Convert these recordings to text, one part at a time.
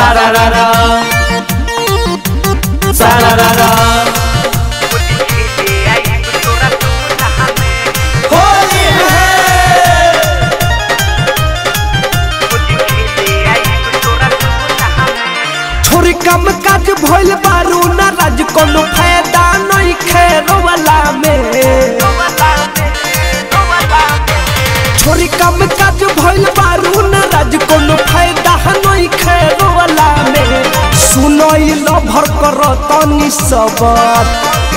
सारारारा सारारारा होली है छोरी कम काज भइल बारू ना राज कोनो फायदा नहीं खेरो वाला में छोरी कम काज भइल बारू ना राज कोनो फायदा नहीं खेरो वाला में सुनो ई लभर कर तनी सबर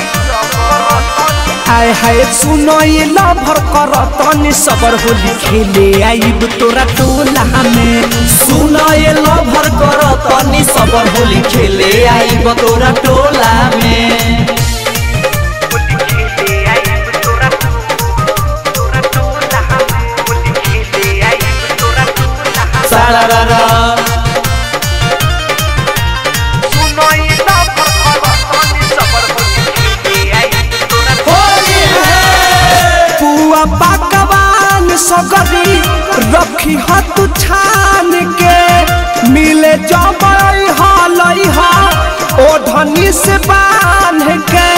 आय हाय सुनो ये लभर कर तनी सबर होली खेले आइब तोरा टोला में सुना ये लभर कर तनी सबर होली खेले आइब तोरा टोला में सारारारा होली है पुआ पकवान सगरी रखी हत छान के मिले जबई हलई हा ओढ़नी से बांध के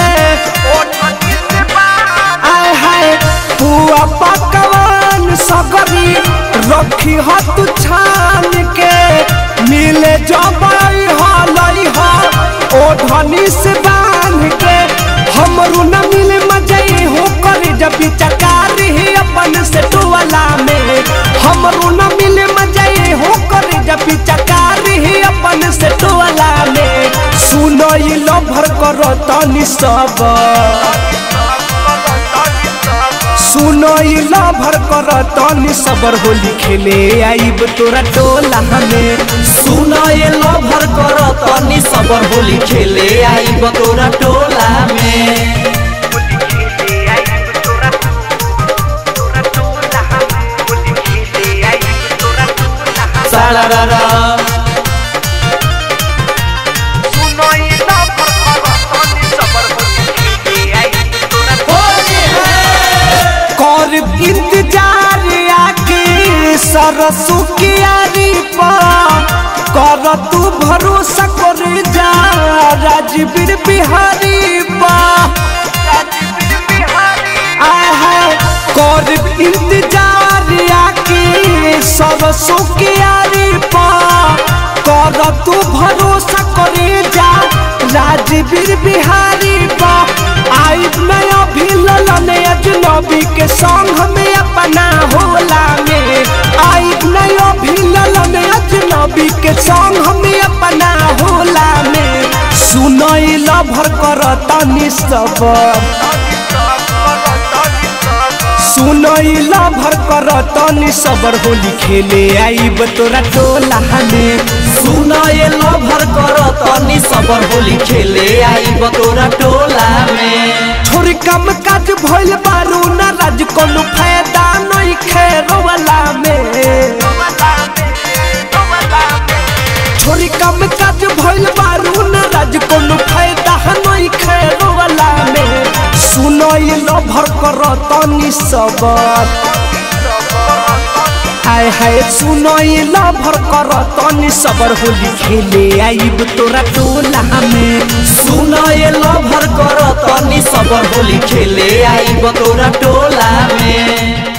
आय हाय पुआ पकवान सगरी रखी हत छान के मिले जबई हलई हा ओढ़नी से बांध के हमरू न मिले मजे हो कर जब चकार ही अपन से टोला में हमरू न मिले मजे हो कर जब चकार ही अपन से टोला में सुनो ई लभर करो तनी सब सुनो ई लभर कर तनी सबर होली खेले आइब तोरा टोला में सुना ये लभर कर तनी सबर होली खेले आइब तोरा टोला में सारारारा होली है कर इंतजार आके सरसों की आरी पर कर तू भरोसा कर जा राजवीर बिहारी पर आय हाय कर इंतजार आके सरसों की आरी पर कर तू भरोसा कर जा राजवीर बिहारी पर आई नया भी ललन अजनबी के संग में अपना होला में आई नया भी ललन अजनबी के संग में अपना होला में सुनई लभर कर तनी सबर सुनई लभर कर तनी सबर होली खेले आइब तोरा टोला में सुना ये लभर कर तनी सबर होली खेले आइब तोरा टोला में छोरी कम काज भइल बारू ना राज कोनो फायदा नहीं खेरो वाला में छोरी कम काज भइल बारू ना राज कोनो फायदा नहीं खेरो वाला में सुनो ये लभर कर तनी सबर हाय हाय सुनो ये लभर कर तनी सबर होली खेले आइब तोरा टोला में सुना ये लभर कर तनी सबर होली खेले आइब तोरा टोला में